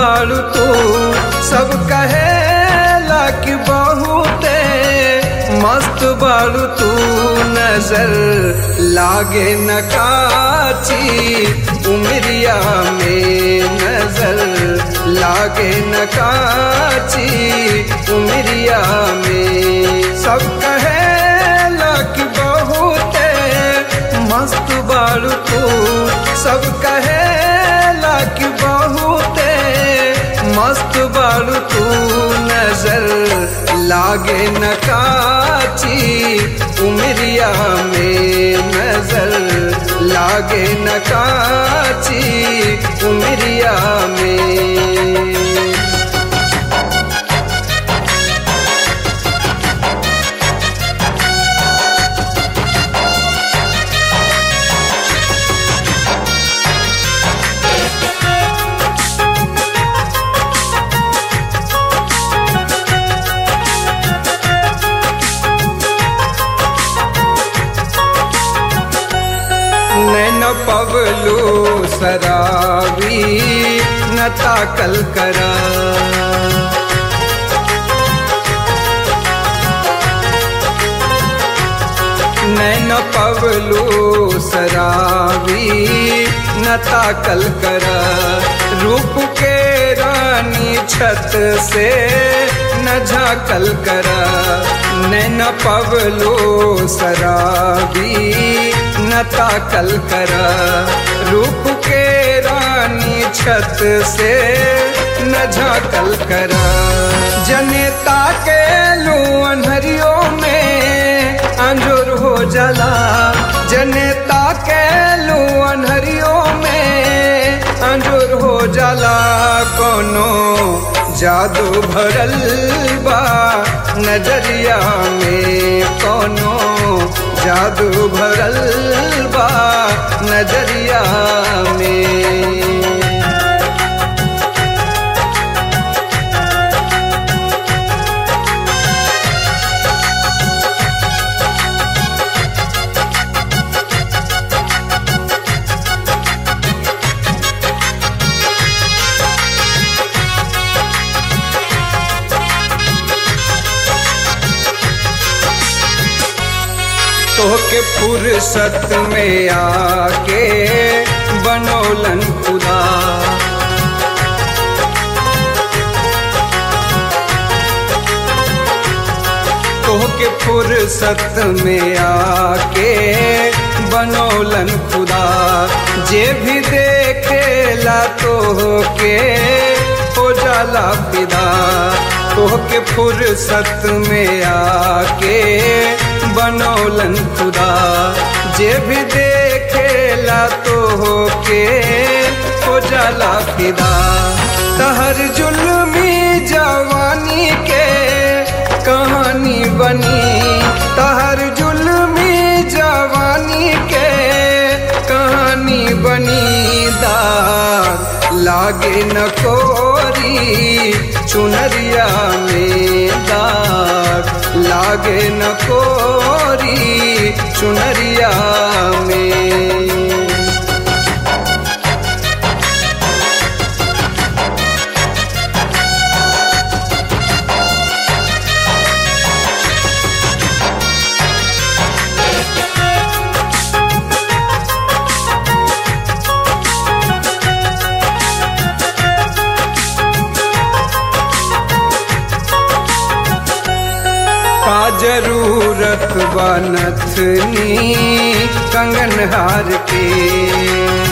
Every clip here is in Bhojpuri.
बाड़ू तू सब कहेला कि बहुते मस्त बाड़ू तू नजर लागे न काची उमरिया में नजर लागे न काची उमरिया में सब कहेला कि बहुते मस्त बाड़ू तू सब कहेला कि बहुते मस्त बाड़ू तू नजर लागे न काची उमरिया में नजर लागे न काची उमरिया में नैन पवलू सरावी न ताकल करा नैन पवलू सरावी न ताकल करा रूप के रानी छत से न झाकल करा नैन पवलू सरावी न ताकल करा रूप के रानी छत से न झाकल करा जनेता के लू अनहरियों में अंजोर हो जला जनेता के लू अनहरियों में अंजोर हो जला कोनो जादू भरल बा नजरिया में कोनो जादू भरल बा नजरिया में तोहके फुर्सत में आके बनौलन खुदा तोहके फुर्सत में आके बनौलन खुदा जे भी देखेला तोहके हो जाला फिदा तोहके फुर्सत में आके बनौलन खुदा जे भी देखेला तो के हो जाला फिदा तहर जुल्मी जवानी के कहानी बनी तहर जुल्मी जवानी के कहानी बनी दाग लागे न कोरी चुनरिया में दाग लागे न कोरी चुनरिया में का जरूरत बनथनी कंगन हार के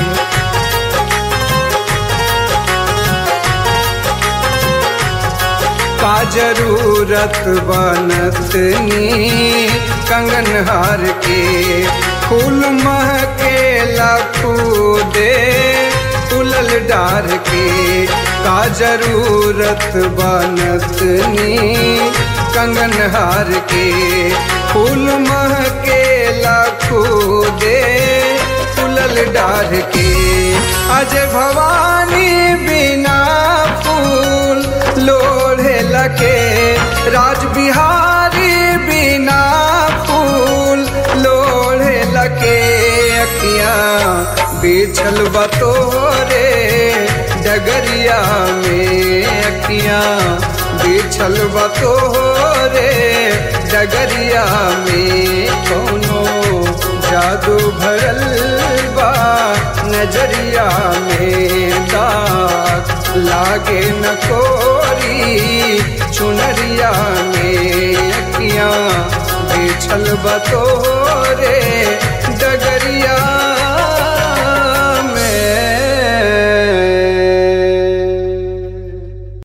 का जरूरत बनथनी कंगन हार के फूल महकेला दे फूलल डार के का जरूरत बनतनी कंगन हार के फूल महकेला दे फूलल डार के अज भवानी बिना फूल लोढ़े लके राज बिहारी बिना फूल लोढ़े लके अखियाँ बिछल बतोरे डगरिया में अखियां बिछल बतो रे डगरिया में कोनो जादू भरल बा नजरिया में दाग लागे न कोरी चुनरिया में अखियां बिछल बतो रे डगरिया